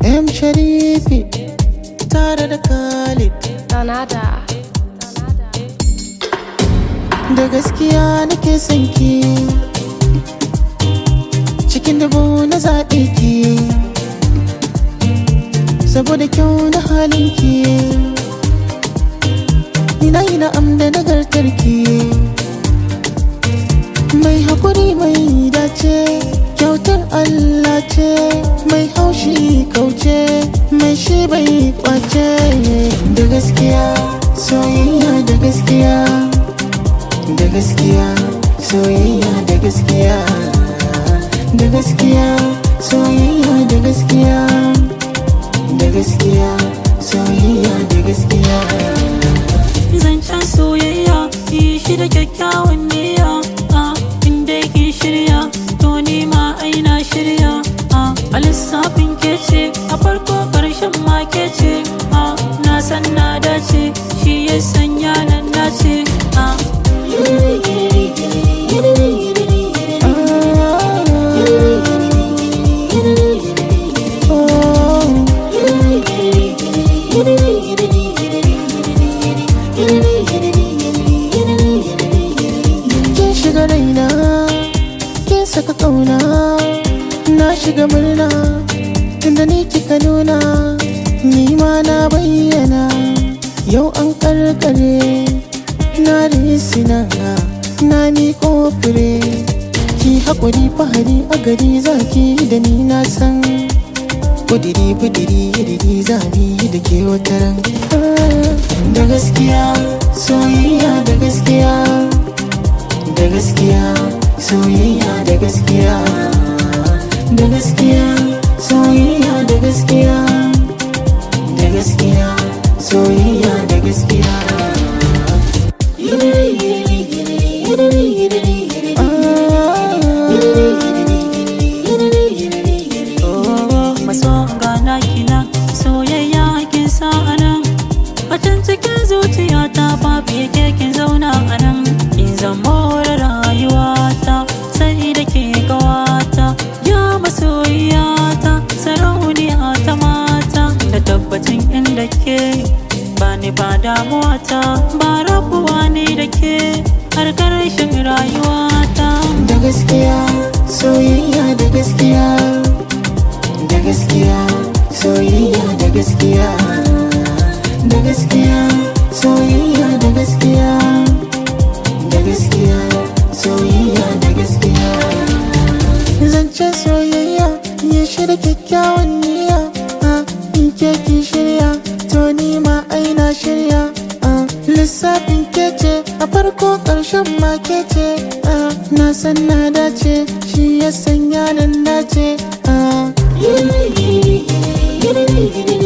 M Sharifi tare da Khalid Donada. da gaskiya nake son ki cikin dubu na zaɓe ki saboda kyau na halin ki ina yi na'am da nagartar ki mai haƙuri mai dace kyautar Allah ce mai haushi kauce mai shi bai kwace da gaskiya soyayya da gaskiya da gaskiya soyayya da gaskiya da gaskiya soyayya da gaskiya da gaskiya soyayya da gaskiya zancen soyayya yi shi da kyakkyawan niyya a inda ki shirya to ni ma aina shirya a a lissafin kece a farko karshen ma kece a na san na dace shi ya sanya nan dace a kin shiga raina kin saka kauna na shiga murna tunda ni kika nuna ni ma na bayyana yau an karkare na risina na miƙo fure ki haƙuri fahari a gari zaki da ni na san kudiri kudiri iriri zabi da ke wataran da gaskiya soyayya da gaskiya da gaskiya soyayya da gaskiya da gaskiya soyayya da gaskiya da gaskiya soyayya da gaskiya maso gana kina soyayya kin sa anan a can cikin zuciyata babu yake kin zauna anan in zama rayuwata sai da ke gawata ya masoyiyata sarauniya ta mata da tabbacin inda ke ba ni ba damuwata ba rabuwa ne da ke har karshen rayuwata da gaskiya soyayya da gaskiya da gaskiya soyayya da gaskiya da gaskiya soyayya da gaskiya da gaskiya soyayya da gaskiya zancen soyayya ya shirya kyakkyawan niyya a in ke ki shirya to ni ma aina shirya a lissafin kece a farko ƙarshen ma kece a na san na dace shi ya sanya nan dace a